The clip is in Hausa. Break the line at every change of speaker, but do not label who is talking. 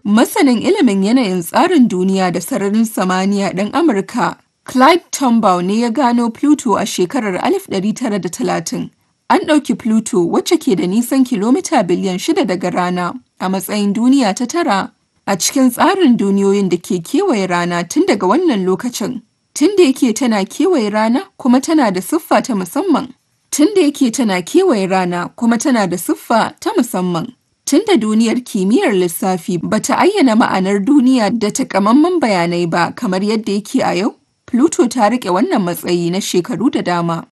Masanin ilimin yanayin tsarin duniya da sararin samaniya ɗan Amurka Clyde Tombaugh ne ya gano Pluto a shekarar 1930. An ɗauki Pluto wacce ke da nisan kilomita biliyan shida daga Rana a matsayin duniya ta tara a cikin tsarin duniyoyin da ke kewaye Rana tun daga wannan lokacin. Tun da yake tana kewaye Rana kuma tana da siffa ta musamman. Tun da yake tana kewaye Rana kuma tana da siffa ta musamman. Tun da duniyar kimiyyar lissafi ba ta ayyana ma'anar duniya da takamaiman bayanai ba kamar yadda yake a yau, Pluto ta riƙe wannan matsayi na shekaru da dama.